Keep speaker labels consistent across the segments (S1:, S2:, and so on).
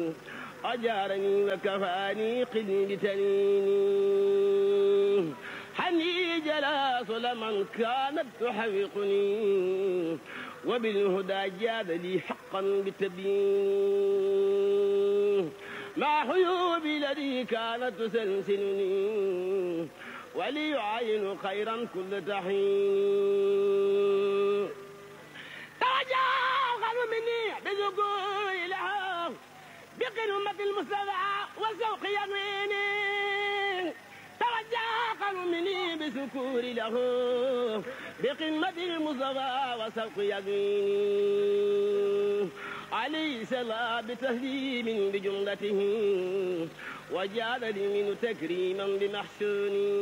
S1: أجارني وكفاني قلي بتنيني حني جلاس لمن كانت تحرقني وبالهدى جاد لي حقا بالتبيين مع حيوبي الذي كانت تسلسلني وليعاين خيرا كل تحين توجه مني بذكور لها بقرمة المصطفى وسوق يميني توجه مني بسكور له بقمة المصطفى وسوق يميني عليه سلا بتهليم بجملته وجعل لي منه تكريما بمحسوني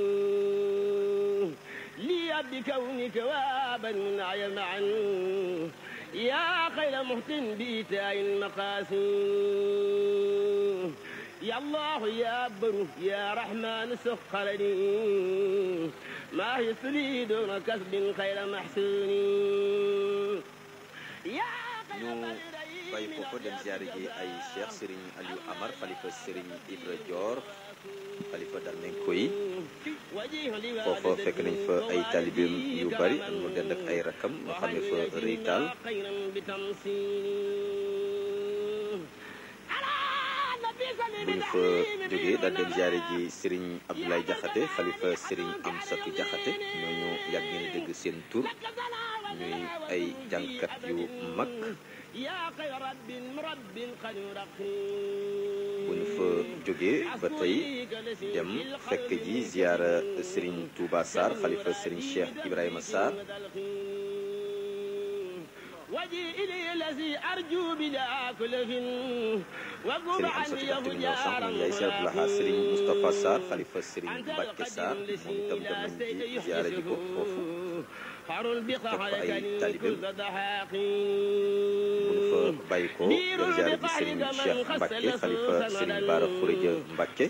S1: لي بكونك وابا منعي معا يا خير محسن بإيتاء المقاسم يا الله يا بر يا رحمن سخر لي ما يسري دون كسب خير محسون يا
S2: ñu bàyyi foofu dem ziare ji ay cheikh Serigne Aliou Amar xalifa Serigne Ibra Dior xalifa Darmenko yi foofa fekk nañ fa ay talibeem yu bari ak mu dend ak ay rakam ñu xam ne fa rëy taal bu ñu fa jógee daal dem ziare ji Serigne Abdoulaye Diakhaté xalifa Serigne Amsatou Diakhaté ñooñu yàgg ngeen dégg seen tur ñuy ay jàngkat yu mag bu ñu fa jógee ba tey dem fekk ji ziara Serigne Touba Sarr xalifa Serigne Cheikh Ibrahima Sarr Serigne Amsatou Diakhaté bi ñëw sànq ñu yaay Cheikh Abdoulaha Serigne Moustapha Sarr xalifa Serigne Mbacke Sarr moom itam dem nañ ci ziara ji ko foofu fekk fa ay talibeem bu ñu fa bàyyi ko dem ziara ji Serigne Cheikh Mbacke xalifa Serigne Bara Khourédia Mbacke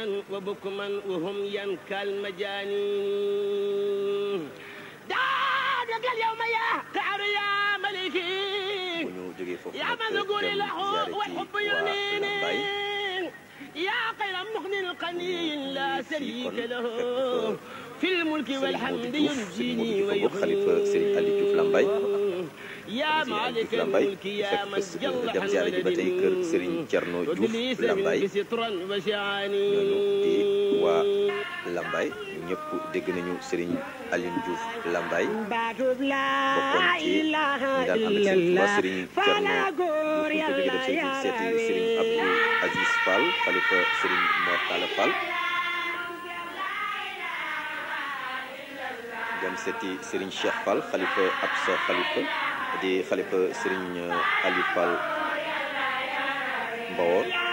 S2: bu ñu jógee foofu nag dem ziara ji waa Lambaye
S1: يا خير مغني القني لا شريك له في الملك
S2: Serigne
S1: والحمد
S2: Modou Diouf Serigne
S1: ينجيني
S2: Modou Diouf xalifa Serigne Aliou Diouf Lambaye
S1: يا مالك الملك يا من جل
S2: dem ziara ji ba tey kër Serigne Thierno Diouf Lambaye
S1: سترا وشعاني
S2: ñooñu di waa Lambaye ñëpp dégg nañu Serigne Alioune Diouf Lambaye
S3: baatub laa
S2: bokkoon ci ñi daan ànd ak Serigne Touba Serigne Thierno Diouf ñu ko jógee dem seeti seeti Serigne Abdou Aziz Fall xalifa Serigne Mor Talla Fall dem seeti Serigne Cheikh Fall xalifa Absa xalifa di xalifa Serigne Aliou Fall Mbawor